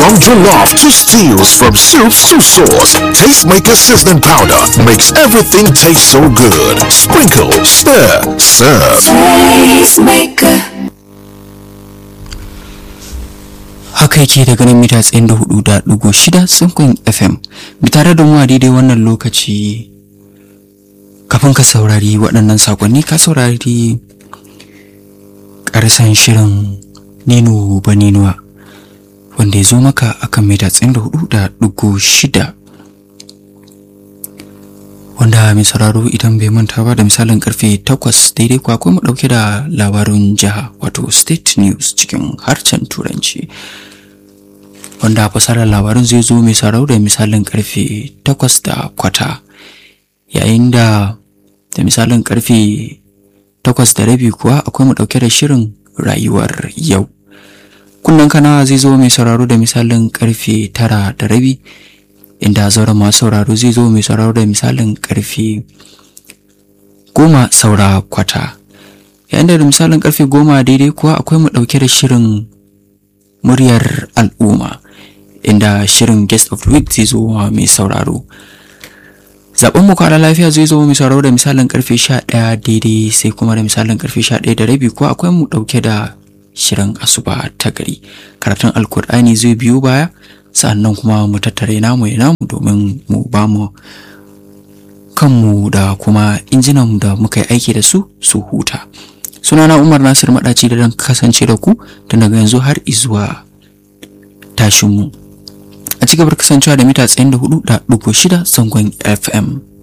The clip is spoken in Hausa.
From jollof to stews, from soups to sauce, Tastemaker seasoning powder makes everything taste so good. Sprinkle, stir, serve. Tastemaker. haka yake daga nan mita tsayin da hudu da dugu shida tsinkun fm bi tare da mu a daidai wannan lokaci kafin ka saurari waɗannan sakonni ka saurari ƙarsan shirin nino ba ninuwa wanda ya zo maka akan mita tsayin da hudu da dugu shida wanda mai sauraro idan bai manta ba da misalin karfe takwas daidai kwa akwai mu dauke da labarin jiha wato state news cikin harshen turanci wanda fasarar labarin zai zo mai sauraro da misalin karfe takwas da kwata yayin da da misalin karfe takwas da rabi kuwa akwai mu dauke da shirin rayuwar yau kunnen kana zai zo mai sauraro da misalin karfe tara da rabi inda zauren masu sauraro zai zo mai sauraro da misalin karfe goma saura kwata yayin da misalin karfe goma daidai kuwa akwai mu ɗauke da shirin muryar al'umma inda shirin guest of the week zai zo wa mai sauraro zaben mu kwana lafiya zai zo mai sauraro da misalin karfe sha ɗaya daidai sai kuma da misalin karfe sha ɗaya da rabi kuwa akwai mu ɗauke da shirin asuba ta gari karatun alkur'ani zai biyo baya sannan kuma mu tattare namu ya namu domin mu ba mu kanmu da kuma injinan da muka yi aiki da su su huta sunana umar nasir maɗaci da don kasance da ku tun daga yanzu har izuwa tashinmu a cigabar kasancewa da mita 94.6 zangon fm